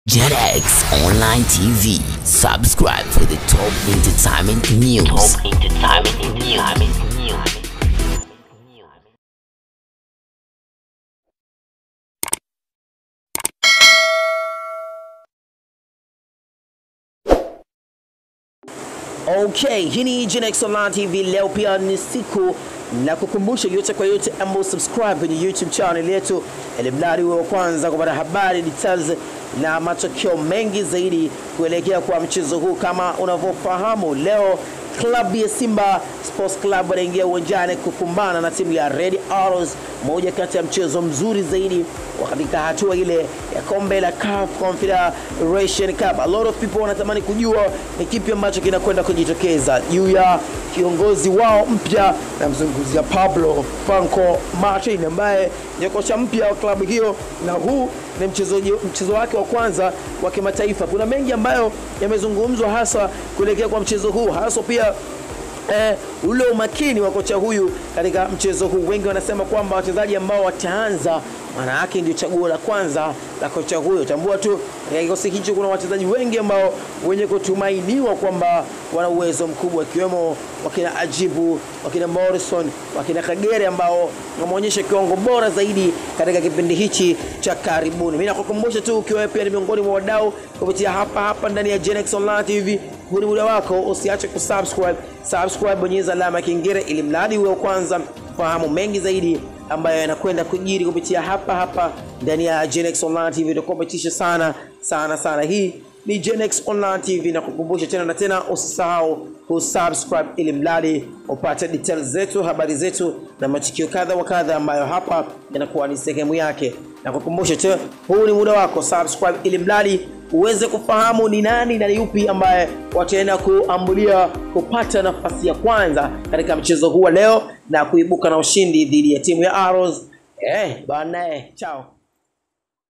JetX Online TV. Subscribe for the top entertainment news. Top entertainment news. Okay, hii ni Genex Online TV. Leo pia ni siku na kukumbusha yote kwa yote ambao subscribe kwenye YouTube channel yetu, ili mradi wa kwanza kupata habari details na matokeo mengi zaidi kuelekea kwa mchezo huu. Kama unavyofahamu, leo klabu ya Simba Sports Club wanaingia uwanjani kukumbana na timu ya Red Arrows, moja kati ya mchezo mzuri zaidi wa katika hatua ile ya kombe la CAF Confederation Cup. A lot of people wanatamani kujua ni kipi ambacho kinakwenda kujitokeza juu ya kiongozi wao mpya, namzungumzia Pablo Franco Martin ambaye ni kocha mpya wa klabu hiyo, na huu ni mchezo, mchezo wake wa kwanza wa kimataifa. Kuna mengi ambayo yamezungumzwa hasa kuelekea kwa mchezo huu, hasa pia eh, ule umakini wa kocha huyu katika mchezo huu. Wengi wanasema kwamba wachezaji ambao wataanza maana yake ndio chaguo la kwanza la kocha huyo. Tambua tu katika kikosi hicho kuna wachezaji wengi ambao wenye kutumainiwa kwamba wana uwezo mkubwa, ikiwemo wakina Ajibu, wakina Morrison, wakina Kagere ambao wameonyesha kiwango bora zaidi katika kipindi hichi cha karibuni. Mimi nakukumbusha tu ukiwa pia ni miongoni mwa wadau kupitia hapa hapa ndani ya Genex Online TV, huu ni muda wako, usiache kusubscribe. Subscribe, bonyeza alama ya kengele ili mradi uwe wa kwanza fahamu mengi zaidi ambayo yanakwenda kujiri kupitia hapa hapa ndani ya Genex Online TV. Itakupatisha sana sana sana. Hii ni Genex Online TV, na kukumbusha tena na tena, usisahau kusubscribe ili mradi upate details zetu, habari zetu na matukio kadha wa kadha ambayo hapa yanakuwa ni sehemu yake. Na kukumbusha tu, huu ni muda wako, subscribe ili mradi uweze kufahamu ni nani na ni yupi ambaye wataenda kuambulia kupata nafasi ya kwanza katika mchezo huu wa leo na kuibuka na ushindi dhidi ya timu ya Arrows. Eh, bana, eh, chao.